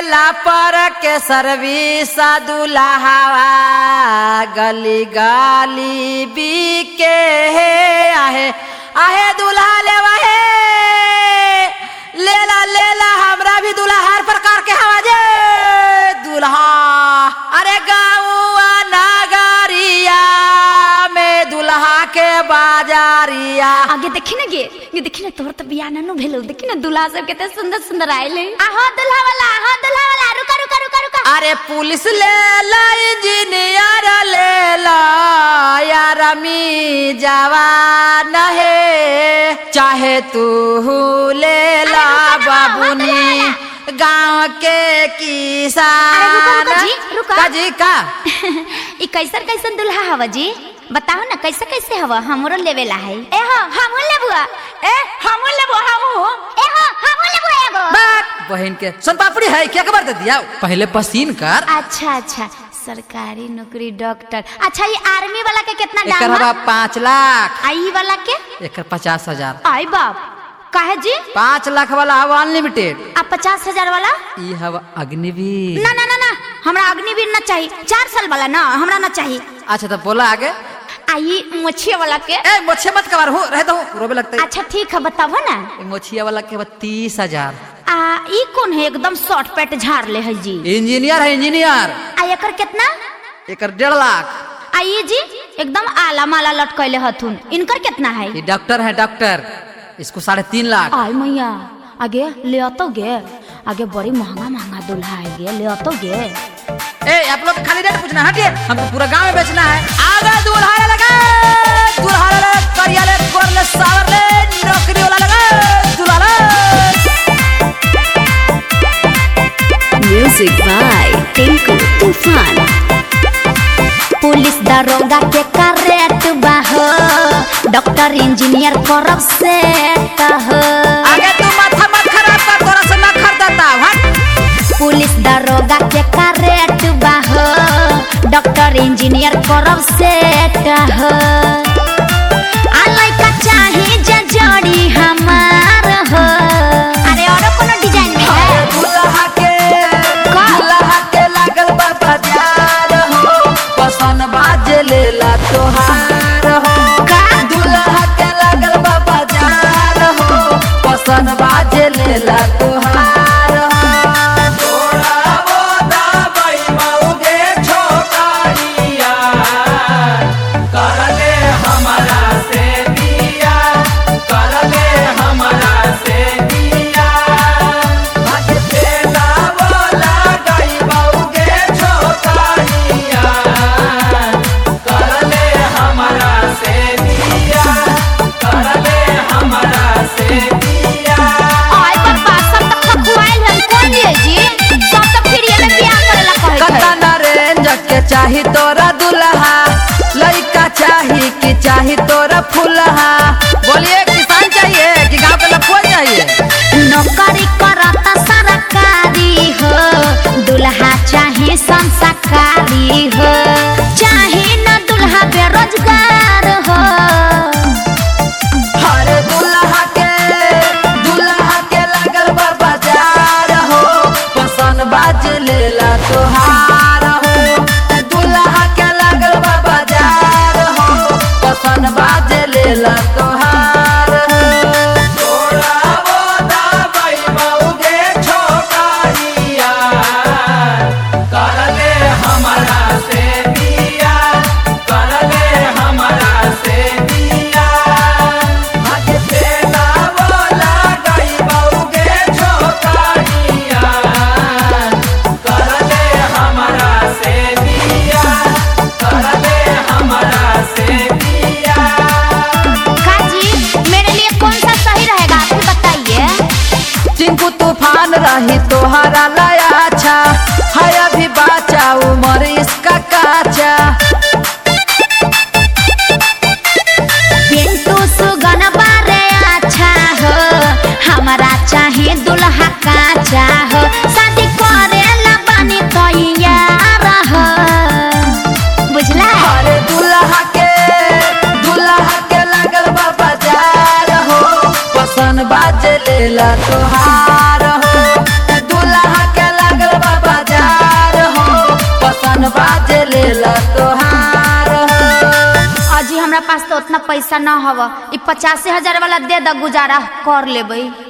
लेला पर के सर्विस दुल्हावा गली गाली बीके हे आहे आहे दुल्हा लेवा हे लेला लेला हमरा भी दुल्हा हर प्रकार के हवा जे दुल्हा अरे गाँवा नगरिया में दुल्हा के बाजारिया आगे देखी ना गे ये देखी ना तोहर तो बियाह ना भेलो देखी ना दूल्हा सब कितने सुंदर सुंदर आइले आहो दूल्हा वाला आहो दूल्हा वाला रुका रुका रुका रुका अरे पुलिस ले ला इंजीनियर ले ला यार मी जवान है चाहे तू ले ला अरे रुको ना, बाबूनी गांव के किसान अरे रुको, रुको जी, रुको। का जी का ई कैसन कैसन दूल्हा हवा जी बताओ ना कैसे कैसे हवा हमरो लेवेला है ए हो हमहू लेबुआ ए हमहू लेबो हमहू ए हो हमहू लेबो एगो बात बहन के सोन पापड़ी है क्या खबर दे दिया पहले पसीन कर अच्छा अच्छा सरकारी नौकरी डॉक्टर अच्छा ये आर्मी वाला के कितना एकर दाम हवा है पाँच लाख आई वाला के एकर पचास हजार आई बाप काहे जी पाँच लाख वाला हवा अनलिमिटेड आ पचास हजार वाला ई हवा अग्निवीर ना ना ना ना हमरा अग्निवीर ना चाहिए चार साल वाला ना हमरा ना चाहिए अच्छा तो बोला आगे आई मोछिया वाला के ए मोछे मत कबार हो रहता हूँ रोबे लगता है अच्छा ठीक है बताबो ना ए, मोछिया वाला के बाद तीस हजार आ ई कौन है एकदम शॉर्ट पैट झाड़ ले है जी इंजीनियर है इंजीनियर आ एकर कितना एकर डेढ़ लाख आ ये जी एकदम आला माला लटकैले हथुन इनकर कितना है ये डॉक्टर है डॉक्टर इसको साढ़े तीन लाख आय मैया आगे ले तो गे आगे बड़ी महंगा महंगा दूल्हा है गे ले तो गे ए आप लोग खाली रेट पूछना हटिए हमको पूरा गांव में बेचना है आगे दूल्हा ले लगा दूल्हा ले लगा, करिया ले गोर ले सावर ले नौकरी वाला लगा दूल्हा ले म्यूजिक बाय टिंकू तूफान पुलिस दरोगा के करेट बाहो डॉक्टर इंजीनियर करब से कहो आगे तू माथा मत खराब कर तोरा से ना खरीदता हट पुलिस दरोगा के करेट बाहो डॉक्टर इंजीनियर करब से कहो आ लइका चाही जे जोड़ी हमार हो अरे और कोनो डिजाइन में है दूल्हा के का? दूल्हा के लागल बा बाजार हो पसन बाजे लेला तोहार हो का? दूल्हा के लागल बा बाजार हो पसन बाजे लेला तोहार हो आय पापा सब तक खखुआइल है कोई लिए जी सब तक फिर ये में बियाह करेला कहै छै कतना रेंज के चाही तोरा दुल्हा लइका चाही कि चाही तोरा फुलहा बोलिए किसान चाहिए कि गांव के लफुआ चाहिए नौकरी करता सरकारी हो दुल्हा चाहे संस्कारी हो चाहे न दुल्हा बेरोजगार हो हर दुल्हा के दुल्हा के लागल बा बाजार हो पसन बाज लेला तोहार हो दुल्हा के लागल बा बाजार हो पसन बाज लेला तोहार हो काजी मेरे लिए कौन सा सही रहेगा आप ही बताइए टिंकू तूफान रही तोहरा लाया अच्छा है अभी बाचा उम्र इसका काचा पिंटू सुगन बारे अच्छा हो हमारा चाहे दुल्हा काचा हो शादी करेला बानी तैयार हो बुझला अरे दुल्हा के दुल्हा के लागल बा बाजार हो पसन बाज लेला तोहार हो दुल्हा के लागल हमरा पास तो उतना पैसा न हव ई पचासी हजार वाला दे द गुजारा कर लेबै